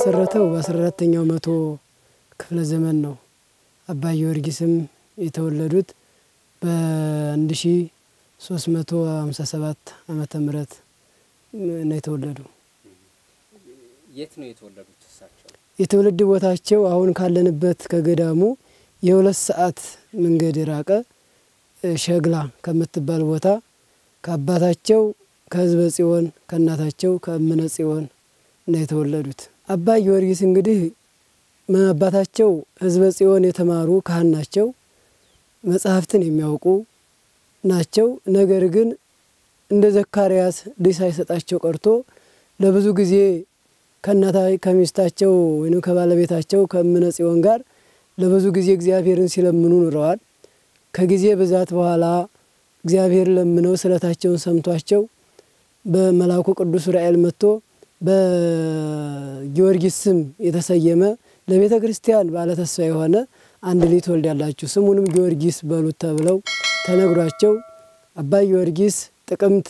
የተመሰረተው በአስራ አራተኛው መቶ ክፍለ ዘመን ነው። አባ ጊዮርጊስም የተወለዱት በአንድ ሺ ሶስት መቶ ሀምሳ ሰባት ዓመተ ምህረት ነው የተወለዱ። የት ነው የተወለዱት እሳቸው? የትውልድ ቦታቸው አሁን ካለንበት ከገዳሙ የሁለት ሰዓት መንገድ የራቀ ሸግላ ከምትባል ቦታ ከአባታቸው ከህዝበ ጽዮን ከእናታቸው ከእምነ ጽዮን ነው የተወለዱት። አባ ጊዮርጊስ እንግዲህ አባታቸው ህዝበ ጽዮን የተማሩ ካህን ናቸው። መጽሐፍትን የሚያውቁ ናቸው። ነገር ግን እንደ ዘካርያስ ልጅ ሳይሰጣቸው ቀርቶ ለብዙ ጊዜ ከእናታ ከሚስታቸው ወይም ከባለቤታቸው ከእምነ ጽዮን ጋር ለብዙ ጊዜ እግዚአብሔርን ሲለምኑ ኑረዋል። ከጊዜ ብዛት በኋላ እግዚአብሔር ለምነው ስለታቸውን ሰምቷቸው በመልአኩ ቅዱስ ዑራኤል መጥቶ በጊዮርጊስ ስም የተሰየመ ለቤተ ክርስቲያን ባለተስፋ የሆነ አንድ ልጅ ትወልዳላችሁ ስሙንም ጊዮርጊስ በሉት ተብለው ተነግሯቸው አባ ጊዮርጊስ ጥቅምት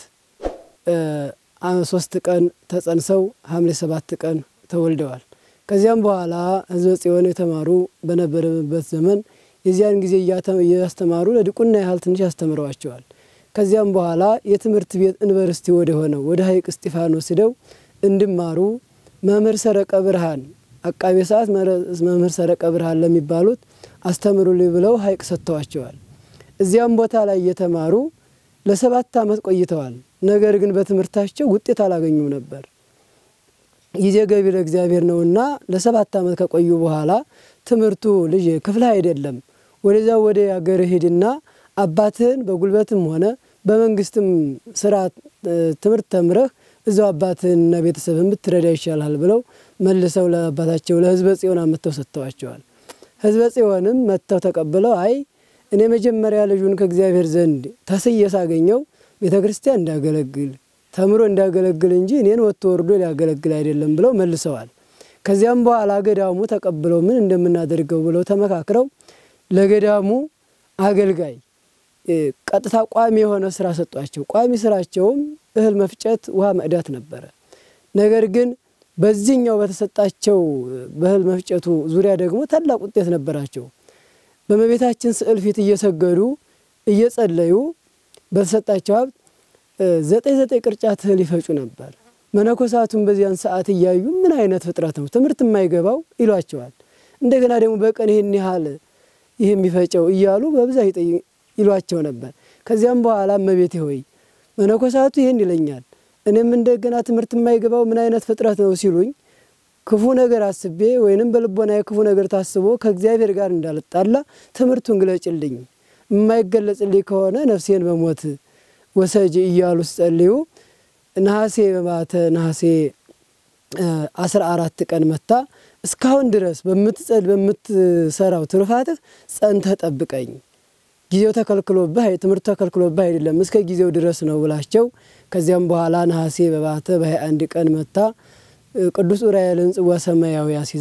ሶስት ቀን ተጸንሰው ሐምሌ ሰባት ቀን ተወልደዋል። ከዚያም በኋላ ህዝበ ጽዮን የተማሩ በነበረበት ዘመን የዚያን ጊዜ እያስተማሩ ለዲቁና ያህል ትንሽ ያስተምረዋቸዋል። ከዚያም በኋላ የትምህርት ቤት ዩኒቨርሲቲ ወደ ሆነው ወደ ሀይቅ እስጢፋኖስ ሂደው እንዲማሩ መምህር ሰረቀ ብርሃን አቃቤ ሰዓት መምህር ሰረቀ ብርሃን ለሚባሉት አስተምሩልኝ ብለው ሀይቅ ሰጥተዋቸዋል። እዚያም ቦታ ላይ እየተማሩ ለሰባት ዓመት ቆይተዋል። ነገር ግን በትምህርታቸው ውጤት አላገኙም ነበር። ጊዜ ገቢ ለእግዚአብሔር ነውና ለሰባት ዓመት ከቆዩ በኋላ ትምህርቱ ልጅ ክፍልህ አይደለም ወደዛ ወደ አገር ሂድና አባትህን በጉልበትም ሆነ በመንግስትም ስራ ትምህርት ተምረህ እዛው አባትህንና ቤተሰብህን ብትረዳ ይሻልሃል ብለው መልሰው ለአባታቸው ለህዝበ ጽዮን አመጥተው ሰጥተዋቸዋል። ህዝበ ጽዮንም መጥተው ተቀብለው አይ እኔ መጀመሪያ ልጁን ከእግዚአብሔር ዘንድ ተስዬ ሳገኘው ቤተ ክርስቲያን እንዳገለግል ተምሮ እንዳገለግል እንጂ እኔን ወጥቶ ወርዶ ሊያገለግል አይደለም ብለው መልሰዋል። ከዚያም በኋላ ገዳሙ ተቀብለው ምን እንደምናደርገው ብለው ተመካክረው ለገዳሙ አገልጋይ ቀጥታ ቋሚ የሆነ ስራ ሰጧቸው። ቋሚ ስራቸውም እህል መፍጨት፣ ውሃ መቅዳት ነበረ። ነገር ግን በዚህኛው በተሰጣቸው በእህል መፍጨቱ ዙሪያ ደግሞ ታላቅ ውጤት ነበራቸው። በእመቤታችን ስዕል ፊት እየሰገዱ እየጸለዩ በተሰጣቸው ሀብት ዘጠኝ ዘጠኝ ቅርጫት እህል ይፈጩ ነበር። መነኮሳቱን በዚያን ሰዓት እያዩ ምን አይነት ፍጥረት ነው ትምህርት የማይገባው ይሏቸዋል። እንደገና ደግሞ በቀን ይህን ያህል ይህ የሚፈጨው እያሉ በብዛት ይሏቸው ነበር። ከዚያም በኋላ እመቤቴ ሆይ መነኮሳቱ ይህን ይለኛል፣ እኔም እንደገና ትምህርት የማይገባው ምን አይነት ፍጥረት ነው ሲሉኝ ክፉ ነገር አስቤ ወይንም በልቦና ክፉ ነገር ታስቦ ከእግዚአብሔር ጋር እንዳልጣላ ትምህርቱን ግለጭልኝ፣ የማይገለጽልኝ ከሆነ ነፍሴን በሞት ወሰጅ እያሉ ሲጸልዩ ነሐሴ በማተ ነሐሴ አስራ አራት ቀን መታ እስካሁን ድረስ በምትጸል በምትሰራው ትሩፋትህ ጸንተህ ጠብቀኝ ጊዜው ተከልክሎብህ ትምህርቱ ተከልክሎብህ አይደለም እስከ ጊዜው ድረስ ነው ብላቸው ከዚያም በኋላ ነሐሴ በባተ በሀያ አንድ ቀን መታ ቅዱስ ዑራኤልን ጽዋ ሰማያዊ አሲዛ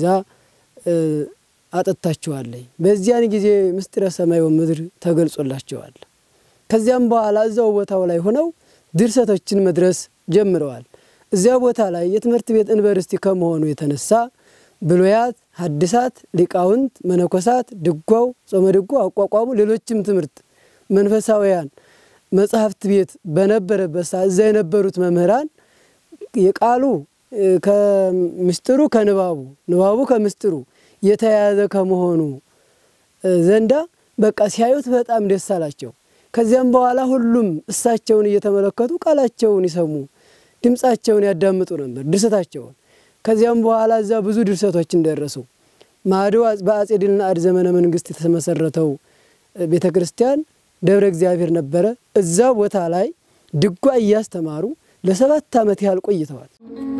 አጠጥታችኋለኝ። በዚያን ጊዜ ምስጢረ ሰማይ ወምድር ተገልጾላቸዋል። ከዚያም በኋላ እዛው ቦታው ላይ ሆነው ድርሰቶችን መድረስ ጀምረዋል። እዚያ ቦታ ላይ የትምህርት ቤት ዩኒቨርሲቲ ከመሆኑ የተነሳ ብሉያት፣ ሐዲሳት፣ ሊቃውንት፣ መነኮሳት፣ ድጓው፣ ጾመ ድጓው፣ አቋቋሙ፣ ሌሎችም ትምህርት መንፈሳውያን መጽሐፍት ቤት በነበረበት ሰዓት እዛ የነበሩት መምህራን የቃሉ ከምስጢሩ ከንባቡ ንባቡ ከምስጢሩ የተያያዘ ከመሆኑ ዘንዳ በቃ ሲያዩት በጣም ደስ አላቸው። ከዚያም በኋላ ሁሉም እሳቸውን እየተመለከቱ ቃላቸውን ይሰሙ፣ ድምፃቸውን ያዳምጡ ነበር፣ ድርሰታቸውን። ከዚያም በኋላ እዛ ብዙ ድርሰቶችን ደረሱ። ማዶ በአጼ ድልናአድ ዘመነ መንግስት የተመሰረተው ቤተ ክርስቲያን ደብረ እግዚአብሔር ነበረ። እዛ ቦታ ላይ ድጓ እያስተማሩ ለሰባት ዓመት ያህል ቆይተዋል።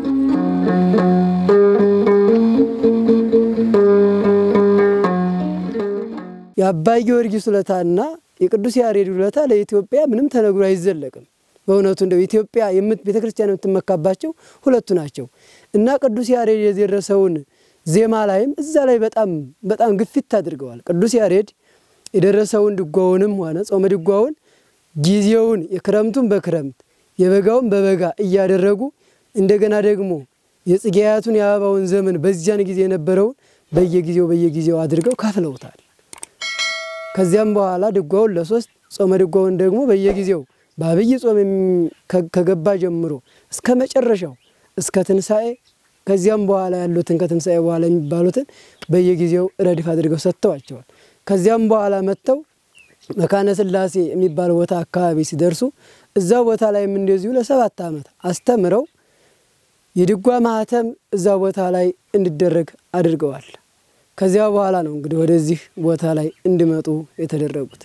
የአባይ ጊዮርጊስ ውለታና የቅዱስ ያሬድ ውለታ ለኢትዮጵያ ምንም ተነግሮ አይዘለቅም። በእውነቱ እንደው ኢትዮጵያ ቤተ ክርስቲያን የምትመካባቸው ሁለቱ ናቸው እና ቅዱስ ያሬድ የደረሰውን ዜማ ላይም እዛ ላይ በጣም በጣም ግፊት አድርገዋል። ቅዱስ ያሬድ የደረሰውን ድጓውንም ሆነ ጾመ ድጓውን ጊዜውን የክረምቱን በክረምት የበጋውን በበጋ እያደረጉ እንደገና ደግሞ የጽጌያቱን የአበባውን ዘመን በዚያን ጊዜ የነበረውን በየጊዜው በየጊዜው አድርገው ከፍለውታል። ከዚያም በኋላ ድጓውን ለሶስት ጾመ ድጓውን ደግሞ በየጊዜው በአብይ ጾም ከገባ ጀምሮ እስከ መጨረሻው እስከ ትንሣኤ ከዚያም በኋላ ያሉትን ከትንሣኤ በኋላ የሚባሉትን በየጊዜው ረድፍ አድርገው ሰጥተዋቸዋል። ከዚያም በኋላ መጥተው መካነ ሥላሴ የሚባል ቦታ አካባቢ ሲደርሱ እዛ ቦታ ላይም እንደዚሁ ለሰባት ዓመት አስተምረው የድጓ ማህተም እዛ ቦታ ላይ እንዲደረግ አድርገዋል። ከዚያ በኋላ ነው እንግዲህ ወደዚህ ቦታ ላይ እንዲመጡ የተደረጉት።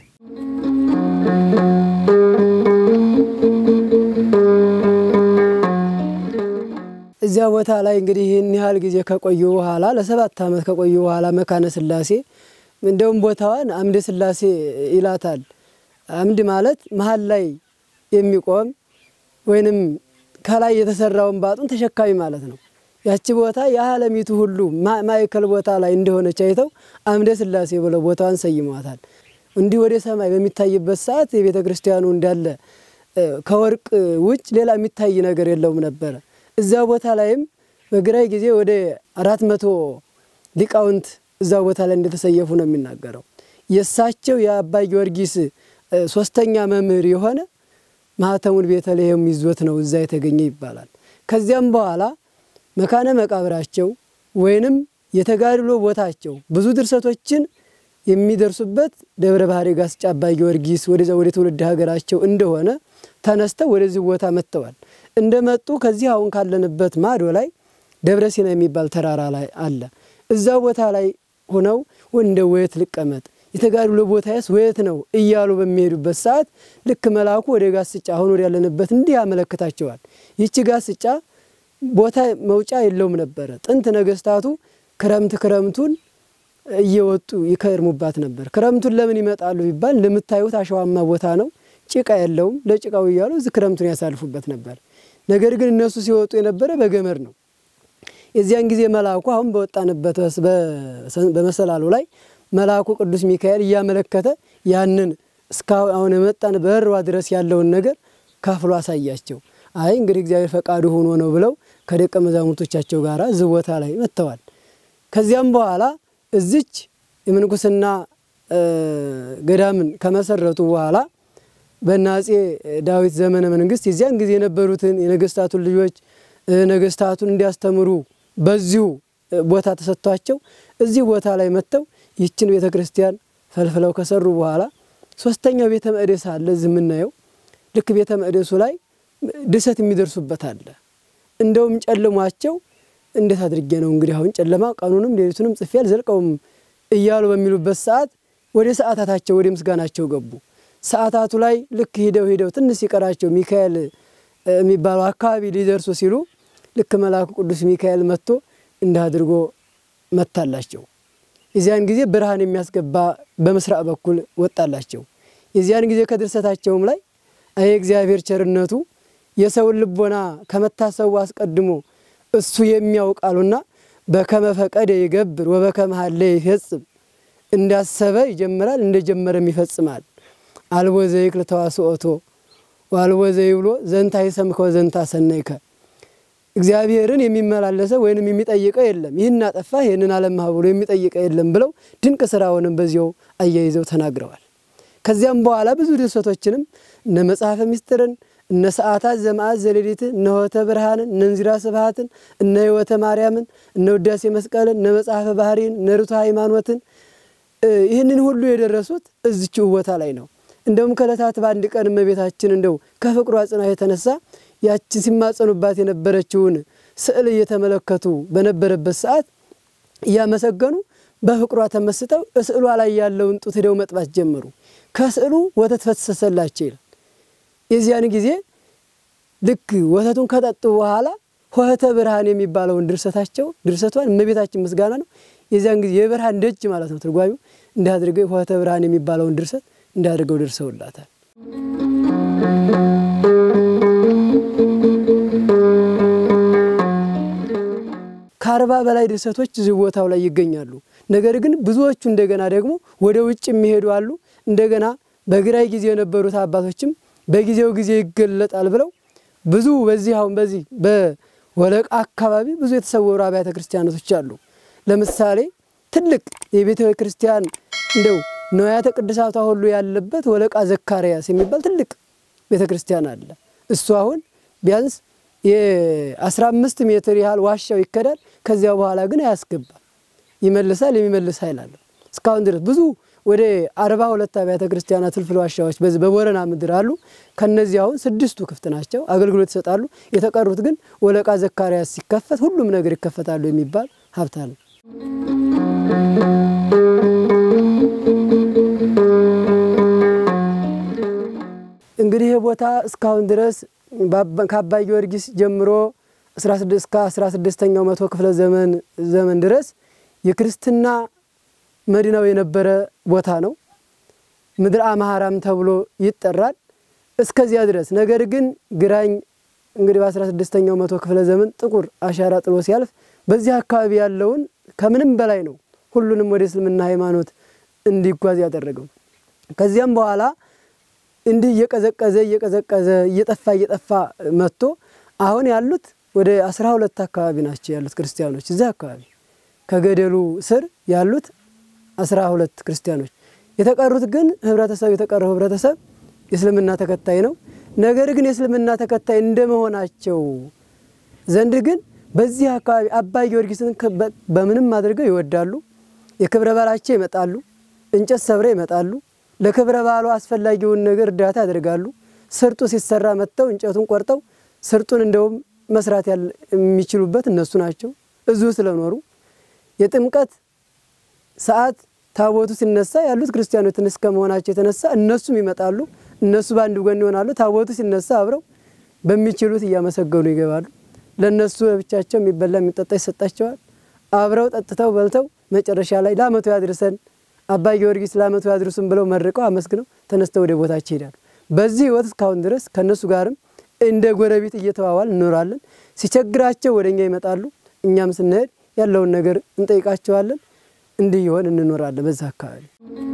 እዚያ ቦታ ላይ እንግዲህ ይህን ያህል ጊዜ ከቆዩ በኋላ ለሰባት ዓመት ከቆዩ በኋላ መካነ ሥላሴ እንደውም ቦታዋን አምደ ሥላሴ ይላታል። አምድ ማለት መሀል ላይ የሚቆም ወይንም ከላይ የተሰራውን ባጡን ተሸካሚ ማለት ነው። ያቺ ቦታ የዓለሚቱ ሁሉ ማዕከል ቦታ ላይ እንደሆነች አይተው አምደ ሥላሴ ብለው ቦታዋን ሰይሟታል። እንዲህ ወደ ሰማይ በሚታይበት ሰዓት የቤተ ክርስቲያኑ እንዳለ ከወርቅ ውጭ ሌላ የሚታይ ነገር የለውም ነበረ። እዛ ቦታ ላይም በግራይ ጊዜ ወደ አራት መቶ ሊቃውንት እዛ ቦታ ላይ እንደተሰየፉ ነው የሚናገረው። የእሳቸው የአባ ጊዮርጊስ ሶስተኛ መምህር የሆነ ማህተሙን ቤተልሔም ይዞት ነው እዛ የተገኘ ይባላል። ከዚያም በኋላ መካነ መቃብራቸው ወይንም የተጋድሎ ቦታቸው ብዙ ድርሰቶችን የሚደርሱበት ደብረ ባህሪ ጋስጫ አባ ጊዮርጊስ ወደዛ ወደ ትውልድ ሀገራቸው እንደሆነ ተነስተው ወደዚህ ቦታ መጥተዋል። እንደመጡ ከዚህ አሁን ካለንበት ማዶ ላይ ደብረ ሲና የሚባል ተራራ ላይ አለ። እዛ ቦታ ላይ ሆነው እንደ ወየት ልቀመጥ የተጋድሎ ቦታዬስ ወየት ነው እያሉ በሚሄዱበት ሰዓት ልክ መልአኩ ወደ ጋስጫ አሁን ወደ ያለንበት እንዲህ ያመለክታቸዋል። ይቺ ጋስጫ ቦታ መውጫ የለውም ነበረ። ጥንት ነገስታቱ ክረምት ክረምቱን እየወጡ ይከርሙባት ነበር። ክረምቱን ለምን ይመጣሉ ቢባል እንደምታዩት አሸዋማ ቦታ ነው፣ ጭቃ የለውም። ለጭቃው እያሉ እዚህ ክረምቱን ያሳልፉበት ነበር። ነገር ግን እነሱ ሲወጡ የነበረ በገመድ ነው። የዚያን ጊዜ መልአኩ አሁን በወጣንበት በመሰላሉ ላይ መልአኩ ቅዱስ ሚካኤል እያመለከተ ያንን እስካሁን የመጣን በእርዋ ድረስ ያለውን ነገር ከፍሎ አሳያቸው። አይ እንግዲህ እግዚአብሔር ፈቃዱ ሆኖ ነው ብለው ከደቀ መዛሙርቶቻቸው ጋር እዚህ ቦታ ላይ መጥተዋል። ከዚያም በኋላ እዚች የምንኩስና ገዳምን ከመሰረቱ በኋላ በእነ አፄ ዳዊት ዘመነ መንግስት የዚያን ጊዜ የነበሩትን የነገስታቱን ልጆች ነገስታቱን እንዲያስተምሩ በዚሁ ቦታ ተሰጥቷቸው እዚህ ቦታ ላይ መጥተው ይችን ቤተ ክርስቲያን ፈልፍለው ከሰሩ በኋላ ሶስተኛው ቤተ መቅደስ አለ እዚህ የምናየው። ልክ ቤተ መቅደሱ ላይ ድሰት የሚደርሱበት አለ። እንደውም ጨልሟቸው እንዴት አድርጌ ነው እንግዲህ አሁን ጨለማ ቀኑንም ሌሊቱንም ጽፌ አልዘልቀውም እያሉ በሚሉበት ሰዓት ወደ ሰዓታታቸው ወደ ምስጋናቸው ገቡ። ሰዓታቱ ላይ ልክ ሂደው ሂደው ትንሽ ሲቀራቸው ሚካኤል የሚባለው አካባቢ ሊደርሱ ሲሉ ልክ መልአኩ ቅዱስ ሚካኤል መጥቶ እንዲህ አድርጎ መታላቸው። የዚያን ጊዜ ብርሃን የሚያስገባ በምስራቅ በኩል ወጣላቸው። የዚያን ጊዜ ከድርሰታቸውም ላይ አይ እግዚአብሔር ቸርነቱ የሰውን ልቦና ከመታሰቡ አስቀድሞ እሱ የሚያውቃሉና በከመ ፈቀደ ይገብር ወበከመ ሀለ ይፈጽም እንዳሰበ ይጀምራል እንደጀመረም ይፈጽማል። አልቦ ዘይክል ተዋስኦቶ ወአልቦ ዘይብሎ ዘንታ ይሰምከ ወዘንታ ሰነይከ እግዚአብሔርን የሚመላለሰው ወይንም የሚጠይቀው የለም። ይህን አጠፋ ይህንን አለማህ ብሎ የሚጠይቀው የለም ብለው ድንቅ ስራውንም በዚያው አያይዘው ተናግረዋል። ከዚያም በኋላ ብዙ ድርሰቶችንም እነ መጽሐፈ ምስጢርን እነ ሰዓታት ዘመዓት ዘሌሊትን እነ ሆተ ብርሃንን እነ እንዚራ ስብሃትን እነ ህይወተ ማርያምን እነ ውዳሴ መስቀልን እነ መጽሐፈ ባህሪን እነ ርቱዐ ሃይማኖትን ይህንን ሁሉ የደረሱት እዚችው ቦታ ላይ ነው። እንደውም ከዕለታት በአንድ ቀን እመቤታችን እንደው ከፍቅሯ ጽናት የተነሳ ያችን ሲማጸኑባት የነበረችውን ስዕል እየተመለከቱ በነበረበት ሰዓት እያመሰገኑ በፍቅሯ ተመስጠው ስዕሏ ላይ ያለውን ጡት ሄደው መጥባት ጀመሩ። ከስዕሉ ወተት ፈሰሰላቸው ይላል። የዚያን ጊዜ ልክ ወተቱን ከጠጡ በኋላ ሆህተ ብርሃን የሚባለውን ድርሰታቸው ድርሰቷን እመቤታችን ምስጋና ነው። የዚያን ጊዜ የብርሃን ደጅ ማለት ነው ትርጓሚው። እንዲህ አድርገው ሆህተ ብርሃን የሚባለውን ድርሰት እንዲህ አድርገው ደርሰውላታል። ከአርባ በላይ ድርሰቶች እዚህ ቦታው ላይ ይገኛሉ። ነገር ግን ብዙዎቹ እንደገና ደግሞ ወደ ውጭ የሚሄዱ አሉ። እንደገና በግራይ ጊዜ የነበሩት አባቶችም በጊዜው ጊዜ ይገለጣል ብለው ብዙ በዚህ አሁን በዚህ ወለቃ አካባቢ ብዙ የተሰወሩ አብያተ ክርስቲያናቶች አሉ። ለምሳሌ ትልቅ የቤተ ክርስቲያን እንደው ንዋያተ ቅድሳቷ ሁሉ ያለበት ወለቃ ዘካርያስ የሚባል ትልቅ ቤተ ክርስቲያን አለ። እሱ አሁን ቢያንስ የ15 ሜትር ያህል ዋሻው ይከዳል። ከዚያ በኋላ ግን አያስገባም፣ ይመልሳል። የሚመልስ ኃይል አለው። እስካሁን ድረስ ብዙ ወደ አርባ ሁለት አብያተ ክርስቲያናት ፍልፍል ዋሻዎች በዚህ በቦረና ምድር አሉ። ከነዚህ አሁን ስድስቱ ክፍት ናቸው፣ አገልግሎት ይሰጣሉ። የተቀሩት ግን ወለቃ ዘካርያስ ሲከፈት ሁሉም ነገር ይከፈታሉ የሚባል ሀብት አለ። እንግዲህ ይህ ቦታ እስካሁን ድረስ ከአባ ጊዮርጊስ ጀምሮ እስከ አስራ ስድስተኛው መቶ ክፍለ ዘመን ዘመን ድረስ የክርስትና መዲናው የነበረ ቦታ ነው። ምድር አምሃራም ተብሎ ይጠራል እስከዚያ ድረስ። ነገር ግን ግራኝ እንግዲህ በአስራ ስድስተኛው መቶ ክፍለ ዘመን ጥቁር አሻራ ጥሎ ሲያልፍ በዚህ አካባቢ ያለውን ከምንም በላይ ነው ሁሉንም ወደ እስልምና ሃይማኖት እንዲጓዝ ያደረገው። ከዚያም በኋላ እንዲህ እየቀዘቀዘ እየቀዘቀዘ እየጠፋ እየጠፋ መጥቶ አሁን ያሉት ወደ አስራ ሁለት አካባቢ ናቸው ያሉት ክርስቲያኖች እዚህ አካባቢ ከገደሉ ስር ያሉት አስራ ሁለት ክርስቲያኖች የተቀሩት ግን ህብረተሰብ የተቀረው ህብረተሰብ የእስልምና ተከታይ ነው። ነገር ግን የእስልምና ተከታይ እንደመሆናቸው ዘንድ ግን በዚህ አካባቢ አባ ጊዮርጊስን በምንም አድርገው ይወዳሉ። የክብረ በዓላቸው ይመጣሉ። እንጨት ሰብረው ይመጣሉ። ለክብረ በዓሉ አስፈላጊውን ነገር እርዳታ ያደርጋሉ። ስርጡ ሲሰራ መጥተው እንጨቱን ቆርጠው ስርጡን እንደውም መስራት የሚችሉበት እነሱ ናቸው እዚሁ ስለኖሩ የጥምቀት ሰዓት ታቦቱ ሲነሳ ያሉት ክርስቲያኖችን እስከ መሆናቸው የተነሳ እነሱም ይመጣሉ። እነሱ በአንድ ጎን ይሆናሉ። ታቦቱ ሲነሳ አብረው በሚችሉት እያመሰገኑ ይገባሉ። ለእነሱ ለብቻቸው የሚበላ የሚጠጣ ይሰጣቸዋል። አብረው ጠጥተው በልተው መጨረሻ ላይ ለዓመቱ ያድርሰን አባ ጊዮርጊስ ለዓመቱ ያድርሱን ብለው መርቀው አመስግነው ተነስተው ወደ ቦታቸው ይሄዳሉ። በዚህ ህይወት እስካሁን ድረስ ከእነሱ ጋርም እንደ ጎረቤት እየተዋዋል እንኖራለን። ሲቸግራቸው ወደ እኛ ይመጣሉ። እኛም ስንሄድ ያለውን ነገር እንጠይቃቸዋለን። እንዲህ ይሆን እንኖራለን በዛ አካባቢ።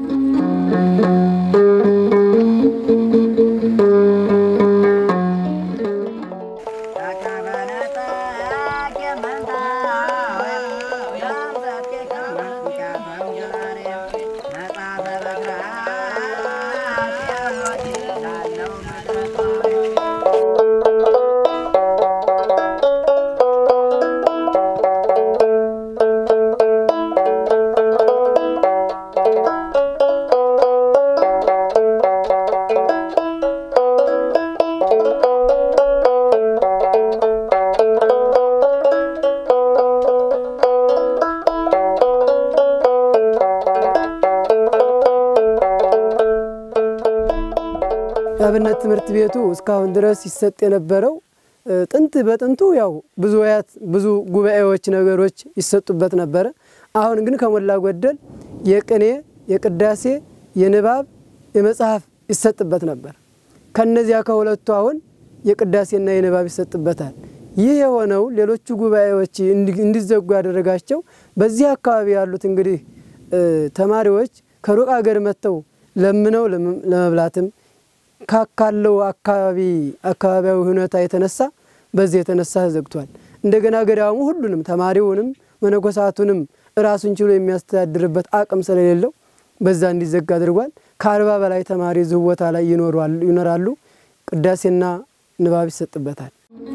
የአብነት ትምህርት ቤቱ እስካሁን ድረስ ይሰጥ የነበረው ጥንት በጥንቱ ያው ብዙ ወያት ብዙ ጉባኤዎች ነገሮች ይሰጡበት ነበረ። አሁን ግን ከሞላ ጎደል የቅኔ፣ የቅዳሴ፣ የንባብ፣ የመጽሐፍ ይሰጥበት ነበር። ከነዚያ ከሁለቱ አሁን የቅዳሴና የንባብ ይሰጥበታል። ይህ የሆነው ሌሎቹ ጉባኤዎች እንዲዘጉ ያደረጋቸው በዚህ አካባቢ ያሉት እንግዲህ ተማሪዎች ከሩቅ አገር መጥተው ለምነው ለመብላትም ካለው አካባቢ አካባቢያዊ ሁኔታ የተነሳ በዚህ የተነሳ ተዘግቷል። እንደገና ገዳሙ ሁሉንም ተማሪውንም መነኮሳቱንም ራሱን ችሎ የሚያስተዳድርበት አቅም ስለሌለው በዛ እንዲዘጋ አድርጓል። ከአርባ በላይ ተማሪ እዚሁ ቦታ ላይ ይኖራሉ። ቅዳሴና ንባብ ይሰጥበታል።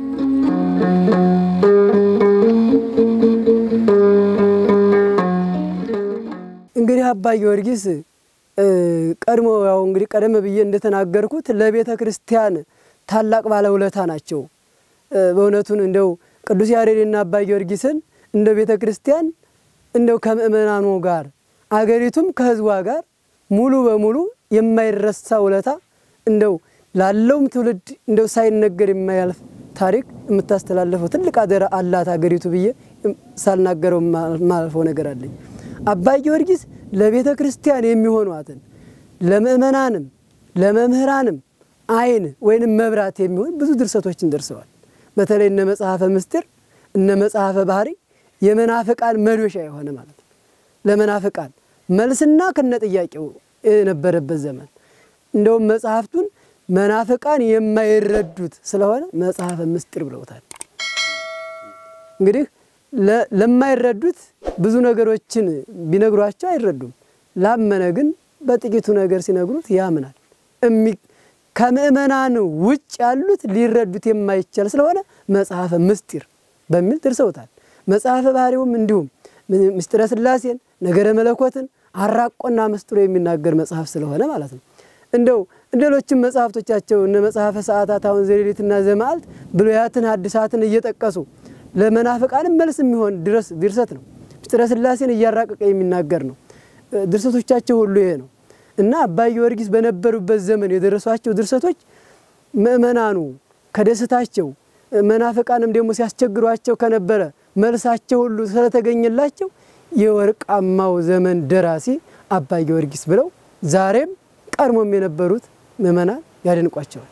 እንግዲህ አባ ጊዮርጊስ ቀድሞ ያው እንግዲህ ቀደም ብዬ እንደተናገርኩት ለቤተ ክርስቲያን ታላቅ ባለውለታ ናቸው። በእውነቱን እንደው ቅዱስ ያሬድና አባ ጊዮርጊስን እንደ ቤተ ክርስቲያን እንደው ከምእመናኑ ጋር አገሪቱም ከሕዝቧ ጋር ሙሉ በሙሉ የማይረሳ ውለታ እንደው ላለውም ትውልድ እንደው ሳይነገር የማያልፍ ታሪክ የምታስተላለፈው ትልቅ አደራ አላት አገሪቱ ብዬ ሳልናገረው የማልፈው ነገር አለኝ። አባ ጊዮርጊስ ለቤተ ክርስቲያን የሚሆኗትን ለምእመናንም ለመምህራንም ዓይን ወይንም መብራት የሚሆን ብዙ ድርሰቶችን ደርሰዋል። በተለይ እነ መጽሐፈ ምስጢር እነ መጽሐፈ ባህሪ የመናፍቃን መዶሻ የሆነ ማለት ነው። ለመናፍቃን መልስና ከነ ጥያቄው የነበረበት ዘመን እንደውም መጽሐፍቱን መናፍቃን የማይረዱት ስለሆነ መጽሐፈ ምስጢር ብለውታል። እንግዲህ ለማይረዱት ብዙ ነገሮችን ቢነግሯቸው አይረዱም። ላመነ ግን በጥቂቱ ነገር ሲነግሩት ያምናል። ከምእመናን ውጭ ያሉት ሊረዱት የማይቻል ስለሆነ መጽሐፈ ምስጢር በሚል ደርሰውታል። መጽሐፈ ባህሪውም እንዲሁም ምስጢረ ሥላሴን ነገረ መለኮትን አራቆና መስጥሮ የሚናገር መጽሐፍ ስለሆነ ማለት ነው። እንደው ሌሎችም መጽሐፍቶቻቸው እነ መጽሐፈ ሰዓታት አሁን ዘሌሊትና ዘመዓልት ብሉያትን ሐዲሳትን እየጠቀሱ ለመናፍቃንም መልስ የሚሆን ድረስ ድርሰት ነው። ምስጢረ ሥላሴን እያራቀቀ የሚናገር ነው። ድርሰቶቻቸው ሁሉ ይሄ ነው እና አባ ጊዮርጊስ በነበሩበት ዘመን የደረሷቸው ድርሰቶች ምእመናኑ ከደስታቸው መናፍቃንም ደግሞ ሲያስቸግሯቸው ከነበረ መልሳቸው ሁሉ ስለተገኘላቸው የወርቃማው ዘመን ደራሲ አባ ጊዮርጊስ ብለው ዛሬም ቀድሞም የነበሩት ምእመናን ያደንቋቸዋል።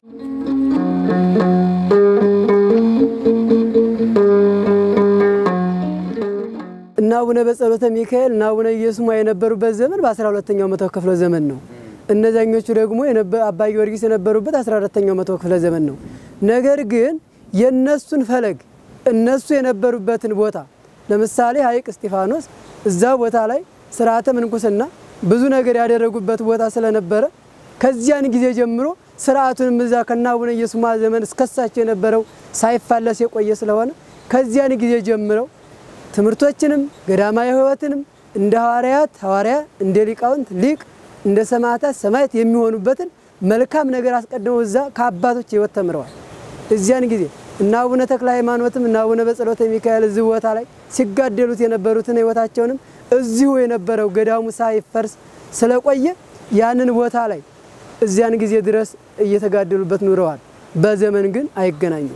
እና አቡነ በጸሎተ ሚካኤል እና አቡነ ኢየሱስ የነበሩበት ዘመን በአስራ ሁለተኛው መቶ ክፍለ ዘመን ነው። እነዛኞቹ ደግሞ አባ ጊዮርጊስ የነበሩበት አስራ አራተኛው መቶ ክፍለ ዘመን ነው። ነገር ግን የእነሱን ፈለግ እነሱ የነበሩበትን ቦታ ለምሳሌ ሐይቅ እስጢፋኖስ እዛ ቦታ ላይ ስርዓተ ምንኩስና ብዙ ነገር ያደረጉበት ቦታ ስለነበረ ከዚያን ጊዜ ጀምሮ ስርዓቱንም እዛ ከነ አቡነ ኢየሱስ ዘመን እስከሳቸው የነበረው ሳይፋለስ የቆየ ስለሆነ ከዚያን ጊዜ ጀምረው ትምህርቶችንም ገዳማዊ ሕይወትንም እንደ ሐዋርያት ሐዋርያ እንደ ሊቃውንት ሊቅ እንደ ሰማዕታት ሰማዕት የሚሆኑበትን መልካም ነገር አስቀድመው እዛ ከአባቶች ሕይወት ተምረዋል። እዚያን ጊዜ እና አቡነ ተክለ ሃይማኖትም እና አቡነ በጸሎተ ሚካኤል እዚህ ቦታ ላይ ሲጋደሉት የነበሩትን ሕይወታቸውንም እዚሁ የነበረው ገዳሙ ሳይፈርስ ስለቆየ ያንን ቦታ ላይ እዚያን ጊዜ ድረስ እየተጋደሉበት ኑረዋል። በዘመን ግን አይገናኙም።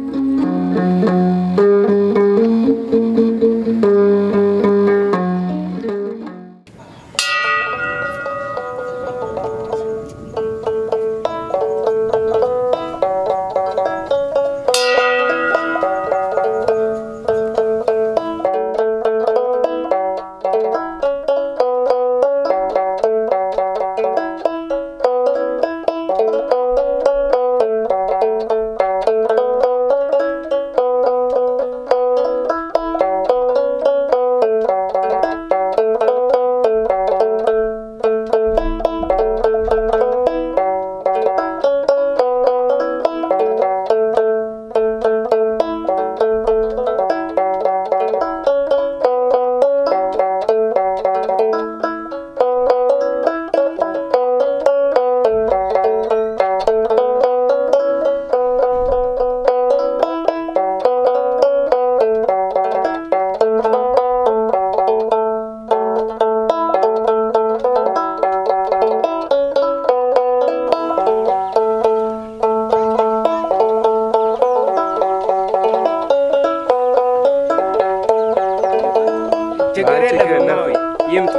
ችግር የለም ይምጡ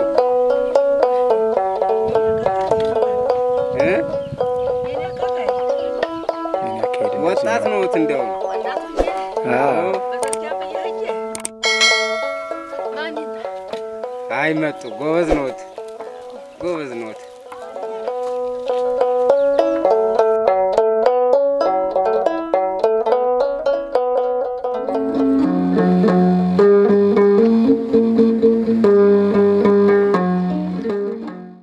እ ወጣት ነዎት እንደውም አይመጡ ጎበዝ ነዎት ጎበዝ ነዎት